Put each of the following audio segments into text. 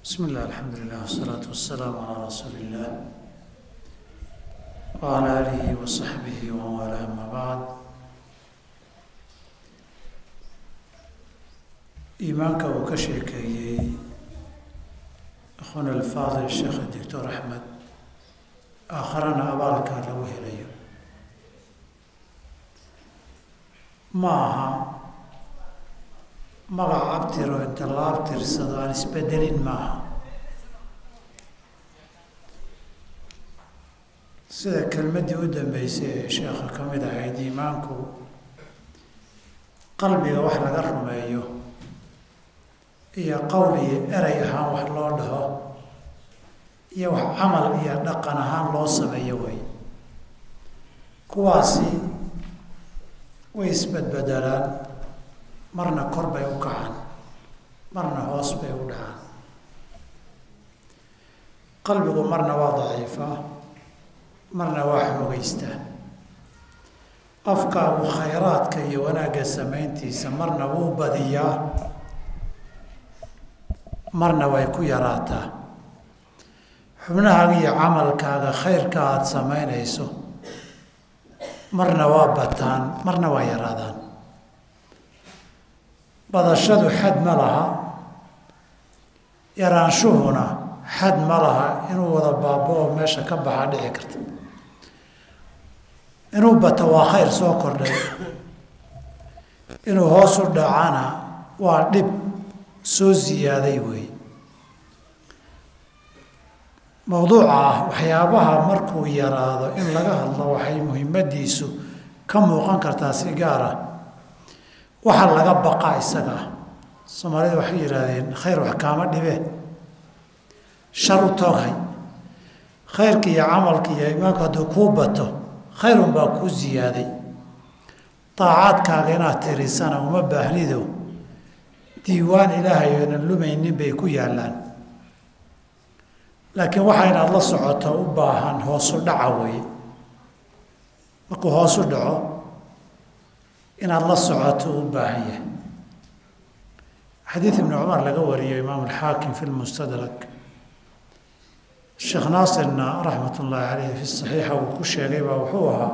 بسم الله الحمد لله والصلاة والسلام على رسول الله وعلى آله وصحبه ومن والاه أما بعد iimaanka uu ka sheekeeyey akhuna alfaadil sheekh doctor axmed aakharana abaalka lagu helayo ma aha magac abtiro inta la abtirsado aan isbedelin maaha sida kelmaddii u dambeysay ee sheekha ka mid ahayd iimaanku qalbiga wax laga rumeeyo iyo qowl iyo erey ahaan wax loo dhaho iyo wax camal iyo dhaqan ahaan loo sameeyo wey kuwaasi way isbedbedelaan marna kor bay u kacaan marna hoos bay u dhacaan qalbigu marna waa daciifaa marna waa xoogeystaa afkaagu khayraadka iyo wanaagga samayntiisa marna wuu badiyaa marna way ku yaraataa xubnahaaga iyo camalkaaga khayrka aada samaynayso marna waa bataan marna waa yaraadaan badashadu xad ma laha yaraanshuhuna xad ma laha inuu wada baabo-o meesha ka baxa dhici karta inuu bato waa khayr soo kordhay inuu hoos u dhacana waa dhib soo ziyaaday weeye mowduuca ah waxyaabaha markuu yaraado in laga hadlo waxay muhiimadiisu ka muuqan kartaa si gaar ah waxa laga baqaa isaga ah soomaalida waxay yidhaahdeen khayr wax kaama dhibe shar u tooghay khayrka iyo camalka iyo imaanku hadduu kuu bato khayrun baa kuu ziyaaday daacaadkaaga inaad tirisana uma baahnido diiwaan ilaahay oonan lumaynin bay ku yaallaan laakiin waxa inaad la socoto u baahan hoosu dhaca weeye markuu hoosu dhaco inaad la socoto u baahan yahay xadiid ibni cumar laga wariyo imaam alxaakim fi lmustadrak sheekh naasirna raxmat ullaahi caleyhi fi saxiixa uu ku sheegay baa wuxuu ahaa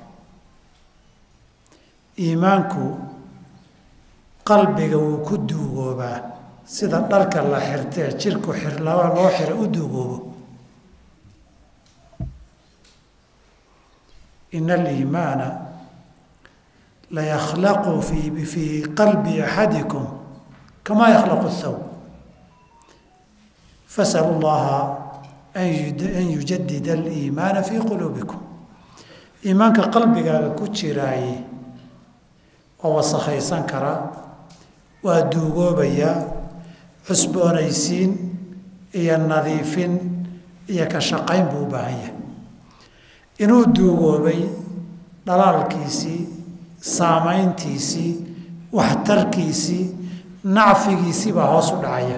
iimaanku qalbiga wuu ku duugoobaa sida dharka la xirtee jirku xirlaba loo xira u duugoobo ina aliimaana layakhlaqu fi fii qalbi axadikum kamaa yakhlaqu thawb fasalu llaha an yujadida aliimaana fii quluubikum iimaanka qalbigaaga ku jiraaye waa wasakhaysan karaa waa duugoobayaa cusboonaysiin iyo nadiifin iyo ka shaqayn buu u baahan yahay inuu duugoobay dhalaalkiisii saamayntiisii waxtarkiisii nacfigiisii baa hoos u dhacaya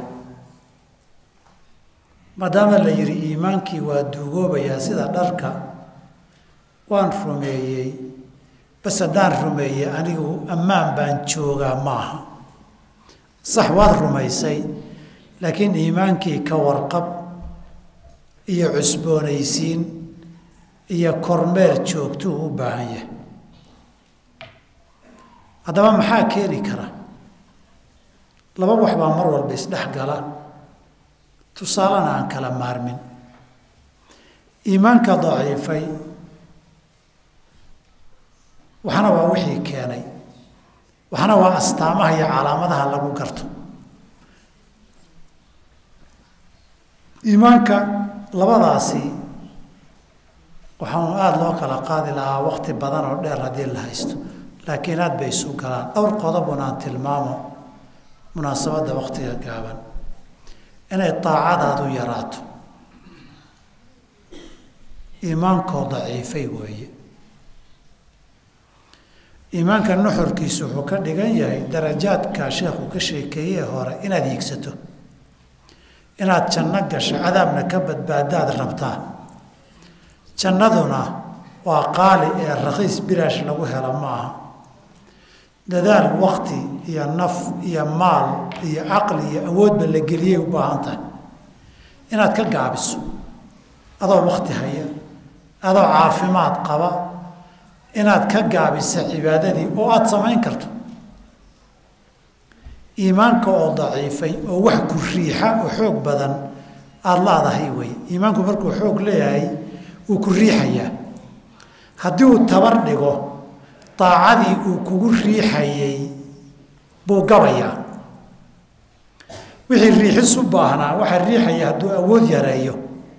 maadaama la yidhi iimaankii waa duugoobayaa sida dharka waan rumeeyey bas haddaan rumeeyey anigu ammaan baan joogaa maaha sax waad rumaysay laakiin iimaankii ka warqab iyo cusboonaysiin iyo kormeer joogtuu u baahan yahay haddaba maxaa keeni kara laba wax baa mar walba isdhex gala tusaalena aan kala maarmin iimaanka daciifay waxna waa wixii keenay waxna waa astaamaha iyo calaamadaha lagu garto iimaanka labadaasi waxaanu aada loo kala qaadi lahaa waqti badan oo dheer haddii la haysto laakiin aad bay isu galaan dhowr qodobun aan tilmaamo munaasabadda waqtiga gaaban inay daacadaadu yaraato iimaankoo daciifay weeye iimaanka nuxurkiisu wuxuu ka dhigan yahay darajaadka sheekhu ka sheekeeyee hore inaad hiigsato inaad janno gasho cadaabna ka badbaadaad rabtaa jannaduna waa qaali ee rakhiis bilaash lagu helo ma aha dadaal wakti iyo naf iyo maal iyo caqli iyo awoodba la geliyay u baahan tahay inaad ka gaabiso adoo wakti haya adoo caafimaad qaba inaad ka gaabisa cibaadadii oo aada samayn karto iimaanka oo daciifay oo wax ku riixa oo xoog badan aada laadahay wey iimaanku markuu xoog leeyahay wuu ku riixayaa haddii uu tabar dhigo daacadii uu kugu riixayay buu gabayaa wixii riixis u baahnaa waxaa riixaya hadduu awood yareeyo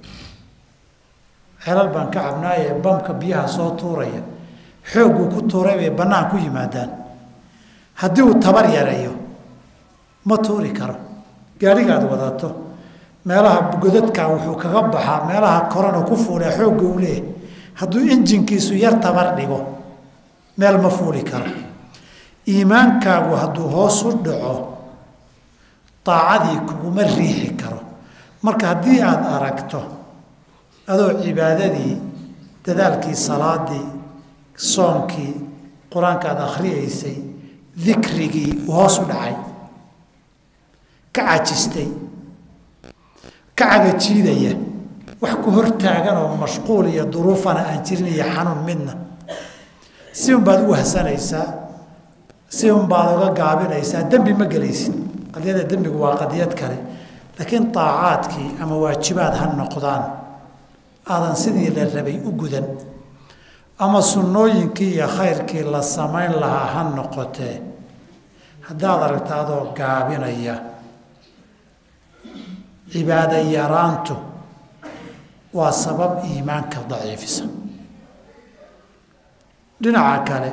xelal baan ka cabnaaye bamka biyaha soo tuuraya xoogguu ku tuuray bay bannaan ku yimaadaan haddii uu tabar yareeyo ma tuuri karo gaadhigaad wadato meelaha godadka wuxuu kaga baxaa meelaha korana ku fuulaa xoogga uu leeyahay hadduu injinkiisu yar tabar dhigo meel ma fuuli karo iimaankaagu hadduu hoos u dhaco daacadii kuguma riixi karo marka haddii aada aragto adoo cibaadadii dadaalkii salaadii soonkii qur-aanka aada akhriyaysay dikrigii uu hoos u dhacay ka cajistay ka cagajiidaya wax ku hortaagan oo mashquul iyo duruufana aan jirin iyo xanuun midna si unbaad u wahsanaysaa si unbaad uga gaabinaysaa dembi ma gelaysid qadiyada dembigu waa qadiyad kale laakiin daacaadkii ama waajibaad ha noqdaan aadan sidii la rabay u gudan ama sunnooyinkii iyo khayrkii la samayn lahaa ha noqotee haddaad aragta adoo gaabinaya cibaado yaraantu waa sabab iimaanka daciifisa dhinaca kale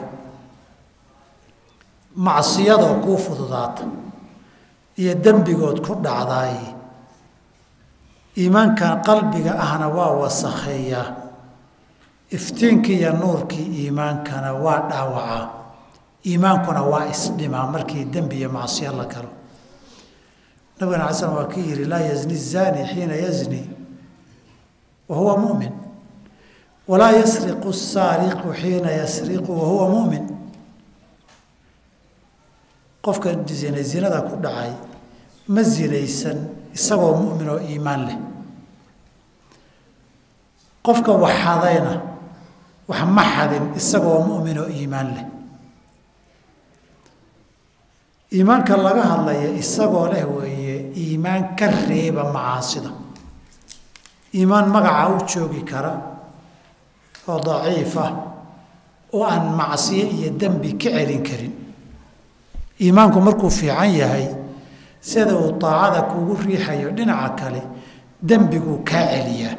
macsiyadoo kuu fududaata iyo dembigood ku dhacdaay iimaankan qalbiga ahna waa wasakheeyaa iftiinkii iyo nuurkii iimaankana waa dhaawacaa iimaankuna waa isdhimaa markii dembi iyo macsiyo la galo nabigana ala slam waa kii yihi laa yazni zani xiina yazni wa huwa mumin walaa yasriqu saariqu xiina yasriqu wa huwa mumin qofka zina zinada ku dhacay ma zinaysan isagoo mumin oo iimaan leh qofka wax xadayna wax ma xadin isagoo mumin oo iimaan leh iimaanka laga hadlaya isagoo leh weeye iimaan ka reeba macaasida iimaan magaca u joogi kara oo daciif ah oo aan macsiyo iyo dembi ka celin karin iimaanku markuu fiican yahay sida uu daacada kugu riixayo dhinaca kale dembiguu kaa celiyaa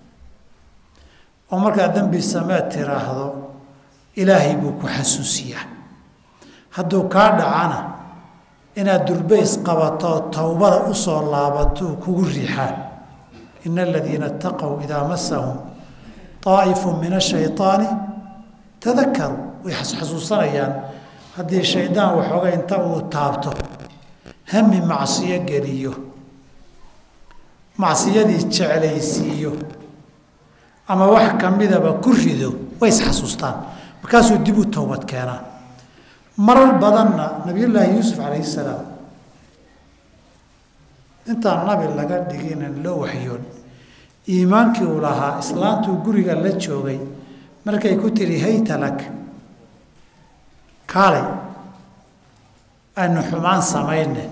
oo markaad dembi sameed tiraahdo ilaahay buu ku xasuusiyaa hadduu kaa dhacana inaad durbays qabato towbada u soo laabatuu kugu riixaa ina aladiina itaqow idaa masahum daa'ifu min ashayطaani tadakaruu way xasuusanayaan haddii shaydaan waxooga inta uu taabto hami macsiyo geliyo macsiyadii jeclaysiiyo ama wax ka midaba ku rido way isxasuustaan markaasuu dib u towbad keenaa marar badanna nabiyullaahi yuusuf calayhi salaam intaan nabi laga dhiginan loo waxyoon iimaankii uu lahaa islaantuu guriga la joogay markay ku tidhi hayta lak kaalay aynu xumaan samayne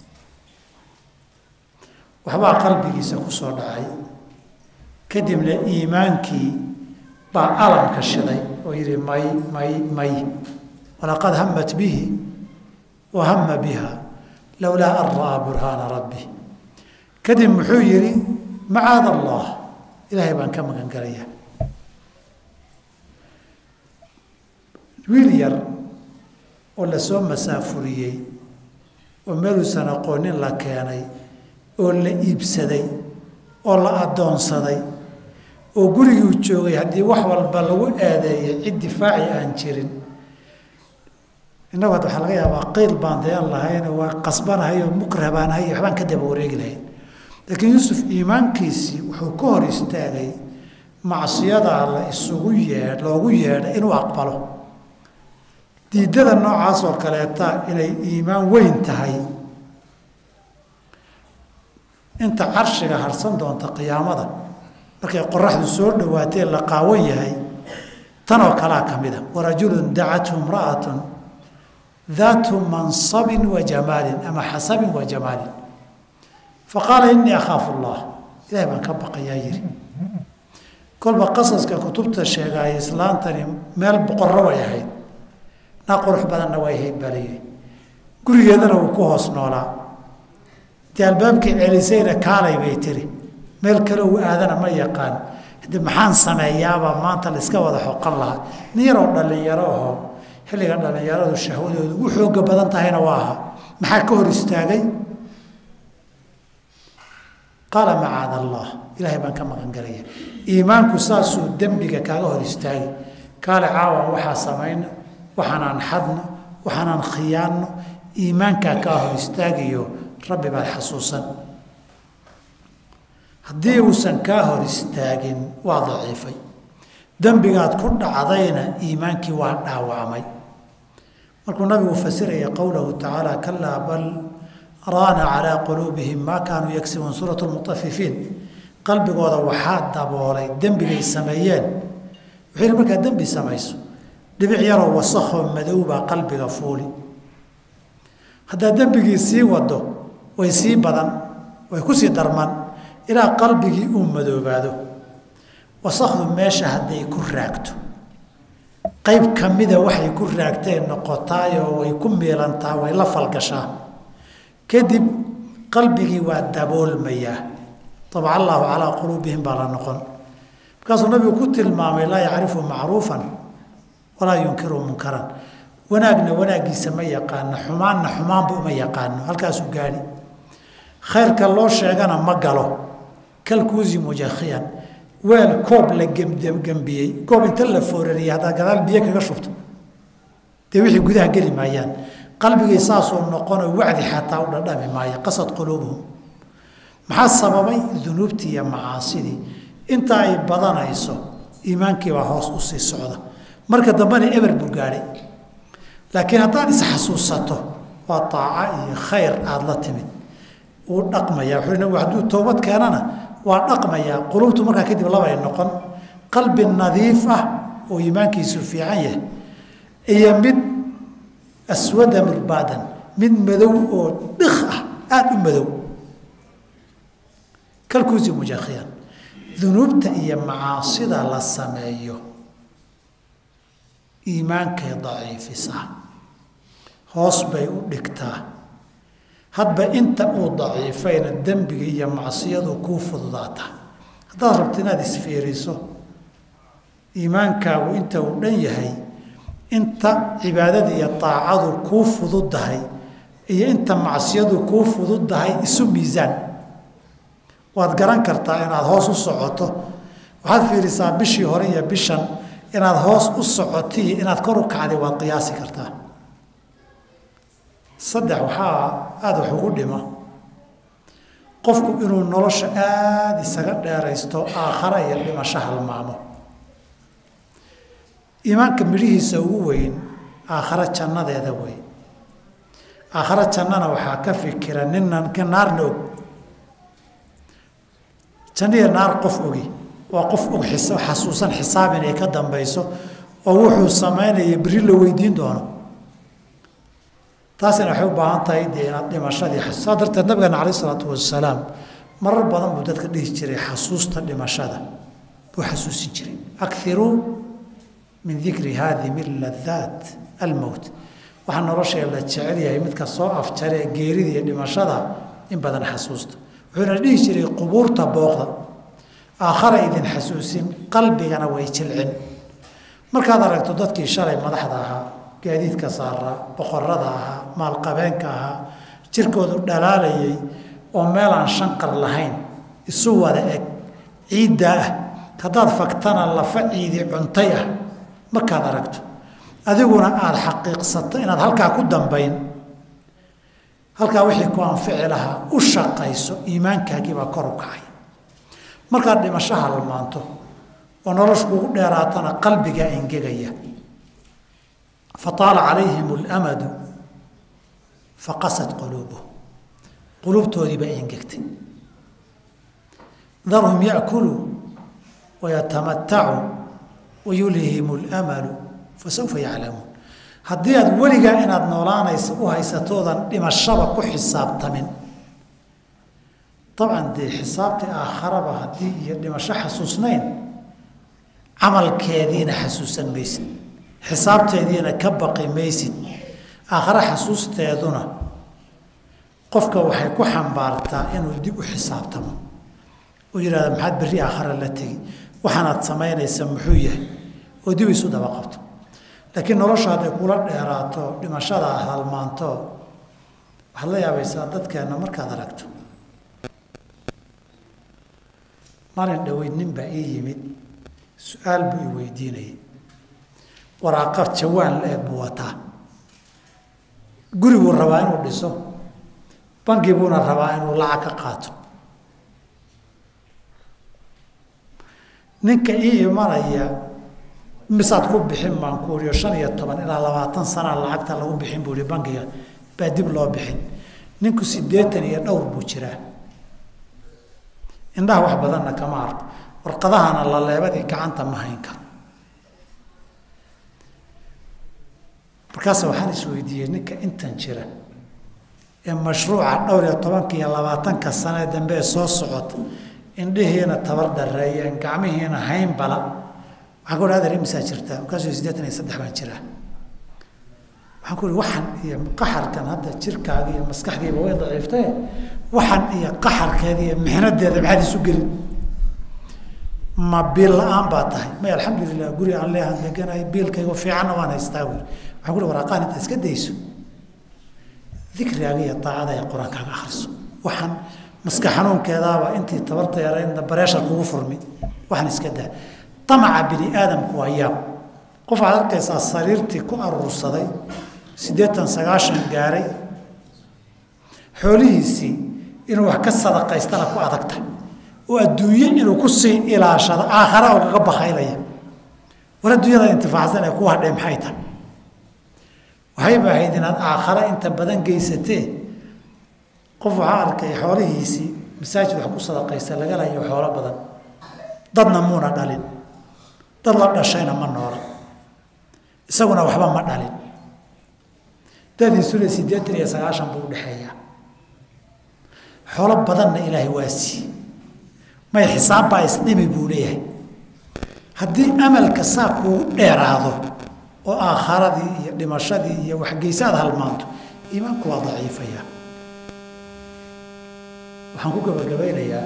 waxbaa qalbigiisa ku soo dhacay kadibna iimaankii baa alamka shiday oo yidhi may may may walaqad hamat bihi wa hama biha lowlaa an ra'aa burhaana rabbi kadib muxuu yidhi macaad allah ilaahay baan ka magan gelaya wiil yar oo lasoo masaafuriyey oo meeluusan aqoonin la keenay oo la iibsaday oo la addoonsaday oo guriguu joogay haddii wax walba lagu aadeeyay cid difaaci aan jirin innagu hadda waxaa laga yaabaa qeyl baan dayan lahayn waa qasbanahay oo mukrah baan ahay waxbaan ka daba wareegi lahayn laakiin yuusuf iimaankiisii wuxuu ka hor istaagay macsiyadaa la isugu yee loogu yeedhay inuu aqbalo diidada noocaas oo kaleeta inay iimaan weyn tahay inta carshiga harsan doonta qiyaamada markay qoraxdu soo dhawaatee la qaawan yahay tanoo kalaa ka mida warajulun dacathu imra'atun daatu mansabin wa jamaalin ama xasabin wa jamaalin faqaala innii akhaafu allah ilahay baan ka baqayaa yiri kolba qasaska kutubta sheegaaya islaantani meel boqorro way ahayd naa qurux badanna way ahayd baa layidhi gurigeedana wuu ku hoos noolaa intii albaabkii celisayna kaalay bay tiri meel kale uu aadana ma yaqaan hade maxaan sameeyaabaa maanta la iska wada xoqan lahaa nin yaroo dhallinyaro ahoo xilliga dhallinyaradu shahwadoodu ugu xooga badan tahayna waa ahaa maxaa ka hor istaagay qaala macaada allah ilaahay baan ka maqan galaya iimaanku saasuu dembiga kaaga hor istaagi kaale caawan waxaa samayno waxaanaan xadno waxaanaan khiyaanno iimaankaa kaa hor istaagayo rabbi baad xasuusan haddii uusan kaa hor istaagin waa daciifay dembigaad ku dhacdayna iimaankii waa dhaawacmay markuu nabigu fasiraya qowlahu tacaala kalaa bal raana calaa quluubihim maa kaanuu yagsibuun suurat lmutafifiin qalbigooda waxaa daboolay dembigay sameeyeen wuxuu yihi markaad dembi samayso dhibic yaroo wasakoo madow baa qalbiga fuuli haddaad dembigii sii wado way sii badan way kusii darman ilaa qalbigii uu madoobaado wasakdu meesha hadday ku raagto qayb ka mida waxay ku raagteen noqotaayoo way ku miilantaa way la falgashaa kadib qalbigii waa daboolmayaa abca allaahu calaa quluubihim baa la noqon markaasuu nabigu ku tilmaamay laa yacrifu macruufan walaa yunkiru munkaran wanaagna wanaaggiisa ma yaqaano xumaanna xumaanba uma yaqaano halkaasuu gaadhi khayrka loo sheegana ma galo kalkuusi mujakhiyan weel koob la gembiyey koob inta la foorariyey haddaad gadaal biyo kaga shubto dee wixii gudaha geli maayaan qalbigii saasuu noqonoo wacdi xataa u dhadhami maayo qasad quluubuhum maxaa sababay dunuubtii iyo macaasidii inta ay badanayso iimaankiibaa hoos u sii socda marka dambena eber buu gaadhay laakiin haddaad isxasuusato waa taaca iyo khayr aada la timid wuu dhaqmayaa wuxuu nabigu hadduu toobad keenana waa dhaqmayaa quluubtu markaa kadib labay noqon qalbi nadiif ah oo iimaankiisu fiican yahay iyo mid aswada murbaadan mid madow oo dhik ah aada u madow kalkuusi mujaakhiyan dunuubta iyo macaasida la sameeyo iimaankay daciifisaa hoos bay u dhigtaa hadba inta uu daciifayna dembiga iyo macsiyadu kuu fududaataa haddaad rabto inaad isfiiriso iimaankaagu inta uu dhan yahay inta cibaadada iyo daacadu kuu fududdahay iyo inta macsiyadu kuu fududdahay isu miisaan waad garan kartaa inaad hoos u socoto waxaad fiirisaa bishii hore iyo bishan inaad hoos u socotiyo inaad kor u kacday waad qiyaasi kartaa saddex waxaa aada wax ugu dhima qofku inuu nolosha aada isaga dheeraysto aakhara iyo dhimasho halmaamo iimaanka midhihiisa ugu weyn aakhare jannadeeda wey aakhare jannana waxaa ka fikira ninnan naarna og janniya naar qof ogi waa qof og xasuusan xisaab inay ka dambayso oo wuxuu samaynaya beri la weydiin doono taasina waxay u baahan tahay dee inaad dhimashadii saa darteed nabigeena caleyh isalaatu wasalaam marar badan buu dadka dhihi jiray xasuusta dhimashada buu xasuusin jiray akiruu min dikri haadimi ladaat almowt waxaa noloshee la jecel yahay midka soo afjaree geerida iyo dhimashada in badan xasuusta wuxuuna dhihi jiray qubuurta booqda aakhara idin xasuusin qalbigana way jilcin markaad aragto dadkii shalay madaxda ahaa gaadiidka saaraa boqorada ahaa maalqabeenka ahaa jirkoodu dhalaalayay oo meel aan shanqar lahayn isu wada eg ciiddaa ah haddaad fagtana lafa ciidi cuntay ah markaad aragto adiguna aada xaqiiqsato inaad halkaa ku dambayn halkaa wixii ku anfici lahaa u shaqayso iimaankaagiibaa kor u kacay markaad dhimasho halmaanto oo noloshu kugu dheeraatana qalbigaa engegaya fataala calayhim اlamadu faqasad quluubuhum quluubtoodiibaa engegtay darhum yakuluu wayatamatacuu wayulhimu lmalu fasawfa yaclamuun haddii aad weligaa inaad noolaanaysa u haysatoodan dhimashaba ku xisaabtamin dabcan dee xisaabtii aakharaba haddii iyo dhimasho xasuusnayn camalkeediina xasuusan maysid xisaabteediina ka baqi maysid aakhare xasuusteeduna qofka waxay ku xambaartaa inuu dib u xisaabtamo uu yidhahda maxaad berri aakhare la tegi waxaanaad samaynaysa muxuu yahay oo dib isu daba qabto laakiin nolosha hadday kula dheeraato dhimashada halmaanto waxaad la yaabaysaa dadkeenna markaad aragto maalin dhoweyd nin baa ii yimid su-aal buu i weydiinayay waraaqa jawaan la-eg buu wataa guri buu rabaa inuu dhiso bangi buuna rabaa inuu lacag ka qaato ninka ii imanaya misaad ku bixin baan ku uriyo shan iyo toban ilaa labaatan sanaa lacagta lagu bixin buu ihi bangiga baa dib loo bixin ninku siddeetan iyo dhowr buu jiraa indhaha wax badanna kama arko warqadahana laleebadii gacanta ma hayn karo markaas waxaan isweydiiyey ninka intan jira ee mashruuca dhowr iyo tobanka iyo labaatanka sane dambe ee soo socota indhihiina tabar dareeyeen gacmihiina hayn bala waxaan ku uhi adeer imisaa jirtaa markaasuu siddeetan iyo saddex baan jiraa waxaan ku uhi waxan iyo qaxarkan hadda jirkaaga iyo maskaxdiiba way daciiftae waxan iyo qaxarkeeda iyo mixnadeeda maxaad isu gelin ma biil la-aan baa tahay may alxamdulilah guri aan leehan deganahay biilkaygo fiicanna waan haystaa wi waxaan ku uhi waraaqaan intaad iska dayso dikrigaaga iyo daacada ee qur-aankaaga akhriso waxaan maska xanuunkeedaaba intii tabarta yaraydna bareeshar kugu furmi waxaan iska daa amaca bini aadamku waa yaab qof waxaad arkaysaa sariirtii ku aruursaday siddeetan sagaashan gaaray xoolihiisii inuu wax ka sadaqaystana ku adagta oo adduunye inuu ku sii ilaashado aakhara oo kaga bakaylaya war adduunyada intifaacsan ee ku hadhee maxay tahay waxayba ahayd inaad aakhare inta badan geysatee qof waxaa arkay xoolihiisii masaajid wax ku sadaqaysta laga layo xoolo badan dadna muuna dhalin dad la dhashayna ma noola isaguna waxba ma dhalin dadiisuna siddeetan iyo sagaashan buu udhexeeyaa xoolo badanna ilaahay waa siiye may xisaabbaa isdhimi buu leeyahay haddii amalka saa kuugu dheeraado oo aakharadii iyo dhimashadii iyo waxgeysaad halmaanto iimaanku waa daciifaya waxaan ku gabagabaynayaa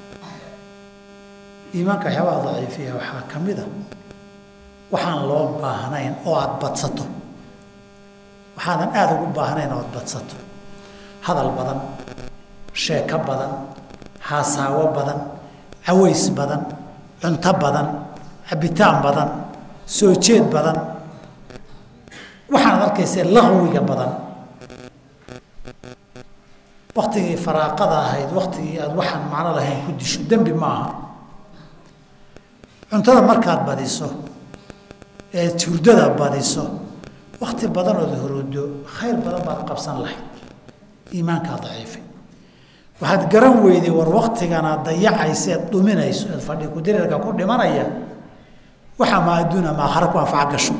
iimaanka waxyaabaha daciifiya waxaa ka mid a waxaan loo baahnayn oo aada badsato waxaadan aada ugu baahnayn oo aada badsato hadal badan sheeko badan haasaawo badan caways badan cunto badan cabitaan badan soo jeed badan waxaanad arkaysee laqwiga badan waktigii faraaqada ahayd waktigii aada waxaan macno lahayn ku disho dembi maaha cuntada markaad badiso ee hurdada badiso wakti badanood horodo khayr badan baad qabsan lahayd iimaankaa daciifay waxaad garan weyday war waktigana dayacaysa eed dhuminayso eed fadhi kudirirka ku dhimanaya waxaa ma adduuna maakhare ku anfaca gasho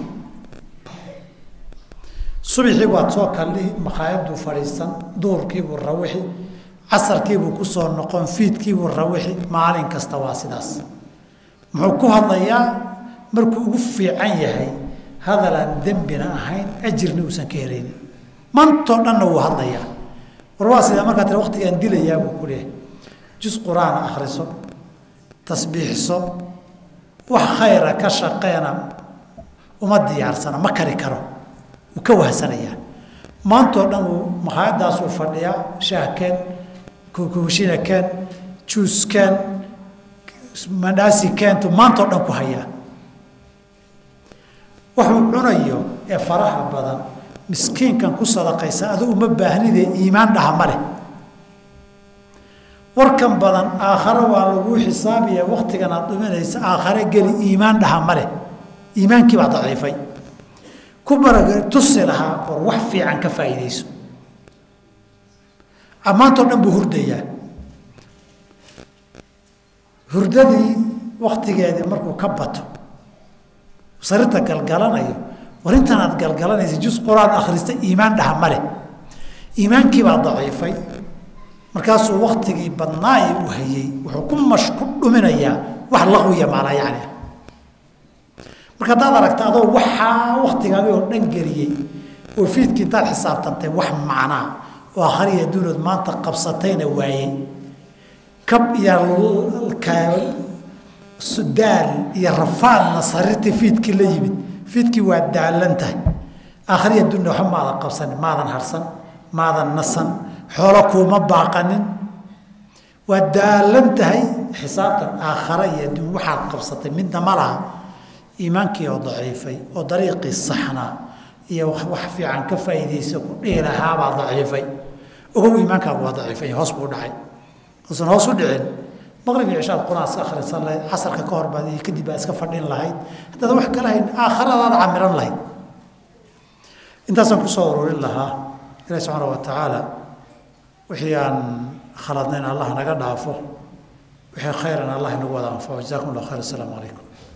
subixii baad soo kaldhihi makhaayaduu fadhiisan duhurkiibuu rawixi casarkiibuu kusoo noqon fiidkiibuu rawixi maalin kasta waa sidaas muxuu ku hadlayaa markuu ugu fiican yahay hadalaan dembina ahayn ajirna uusan ka helaynin mantoo dhanna wuu hadlayaa war waa sidaa markaa tira waktigaan dilayaa buu ku leehay jus qur-aana akhriso tasbiixso wax khayra ka shaqeena uma diyaarsana ma kari karo wuu ka wahsanayaa maantoo dhan wuu makhaayadaasuu fadhiyaa shaahkeen kukushina keen juuskeen mandhaasi keentu maantoo dhan ku hayaa waxuu cunayo ee faraha badan miskiinkan ku sadaqaysa adu uma baahnidee iimaan dhaha ma leh warkan badan aakhare waa laguu xisaabiya waktigan aad dhuminaysa aakhare geli iimaan dhaha ma leh iimaankii baa daciifay ku barag tusi lahaa war wax fiican ka faa'iidayso maantoo dhan buu hurdayaa hurdadii waktigeedii markuu ka bato sarirta galgalanayo war intan aad galgalanaysa jus qur-aan akhrista iimaan dhaha ma leh iimaankii baa daciifay markaasuu waktigii badnaa ee u hayey wuxuu ku mash ku dhuminayaa wax laqwiya maalaa yacni ah marka haddaad aragta adoo waxaa waktigaagii oo dhan geliyey oo fiidkii intaad xisaabtantay wax macnaa oo akhriya adduunood maanta qabsatayna waayey kab iyo daal iyo rafaadna sariirtii fiidkii la yimid fiidkii waa daalan tahay akhriya adduunya waxba maadan qabsanin maadan harsan maadan nasan xoolo kuuma baaqanin waa daalan tahay xisaabtan aakhara iyo adduun waxaad qabsatay midna ma laha iimaankii oo daciifay oo dariiqii saxnaa iyo wax fiican ka faa'iidaysa ku dhihi lahaabaa daciifay ogow iimaankaagu waa daciifay hoos buu dhacay uusan hoos u dhicin maqrib iyo cishaad quraan iska akhrisan lahayd casarka ka hor baad iyo kadib baad iska fadhin lahayd haddaad wax kala hayn aakhiradaada camiran lahayd intaasaan kusoo ururin lahaa ilahi subxaana wa tacaala wixii aan khaladnayn allah naga dhaafo wixii khayran allah inagu wada anfaco jazakum allah khayr asalaamu calaykum